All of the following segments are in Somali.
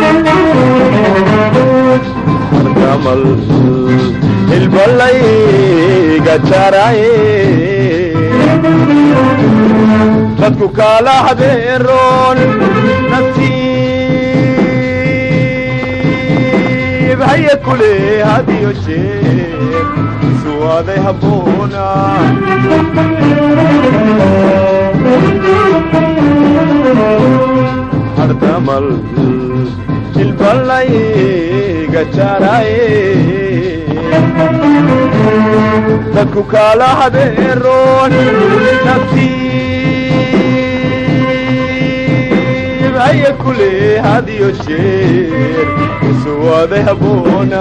hardamal hilbalayga jaraye dadku kala habeeroon nasiib haya kule hadiyo jeer suwaaday habboona hardamal hilbalayga jaraye dadku kala habeeroon nasiib haya kule hadiyo jeer suwaaday habboona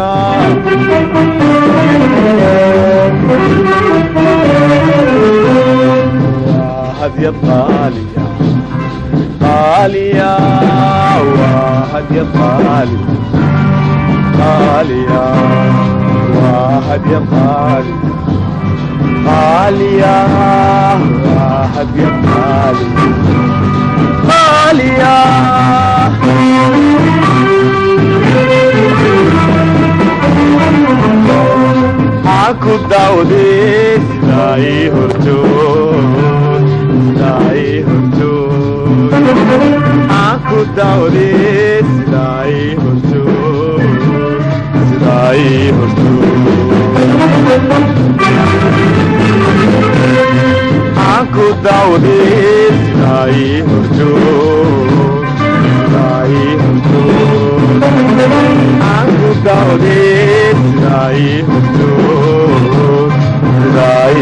waa hadyad qaaliya qaaliya waa hadyad qaaliya qaaliya waa hadyad qaaliya qaaliya waa hadyad qaaliya qaaliya aku dawde sidaai horjood sidaai horjood aku dawde sidaai horjood sidaai horjood aku dawde sidaai horjood sidaai horjood aku dawde sidaai horjood sidaai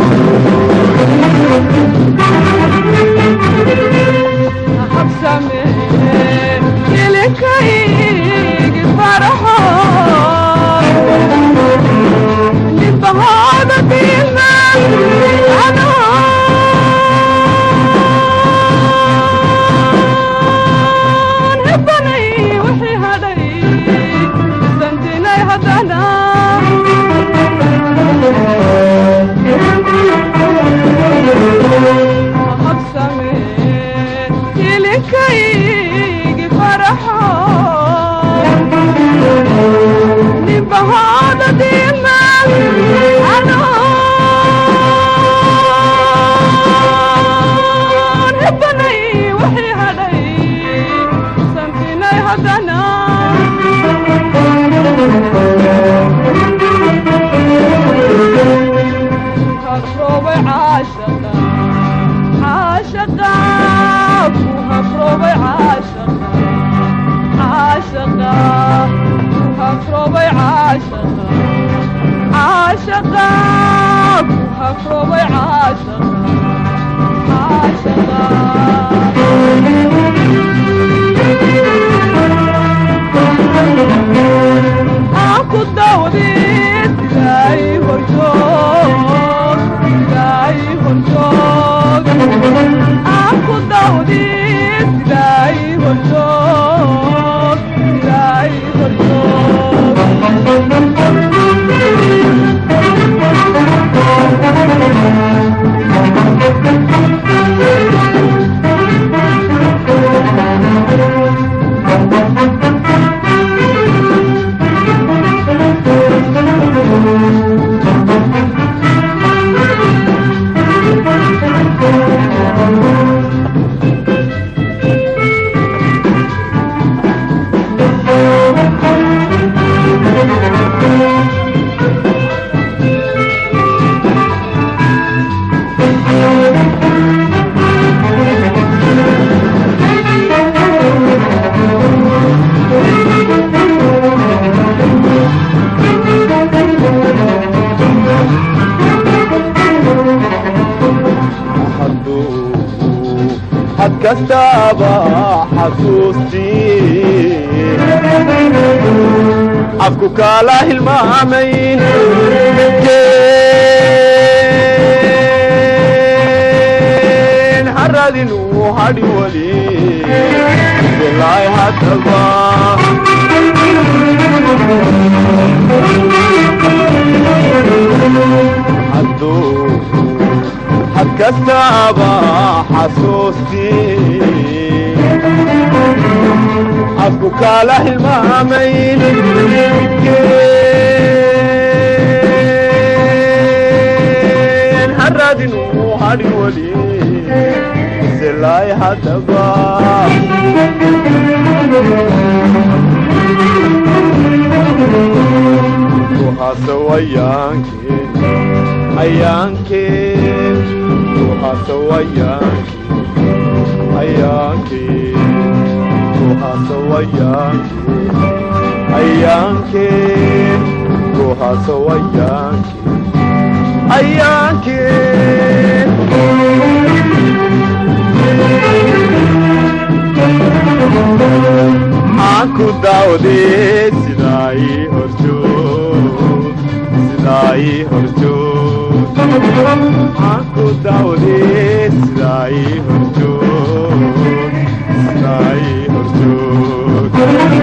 had kastaba xasuustii afku kala hilmaamayn midkeen haradinuu hadhi wali bilaay hadaba hadduu had kastaba xasuustii xadku kaala hilmaamay midkeen haradin uu hadhin weli silaay haddaba ruuxaasow ayaankeen ayaankeen ruuxaasow ayaankeen ayaankeen ruuxaasow ayaankeen ayaankeen ruuxaasow ayaankeen ayaankeen maxaan ku daawdee sidaa ii horjoog sidaa ii horjoog maxaan ku daawdee sidaa ii horjoog sidaa ii horjoog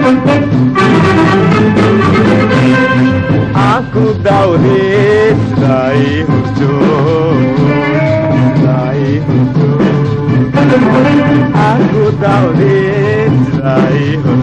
maxaan ku daawdee sidaa ii horjoog sidaa ii horjoog maxaan ku daawdee sidaa ii horjoog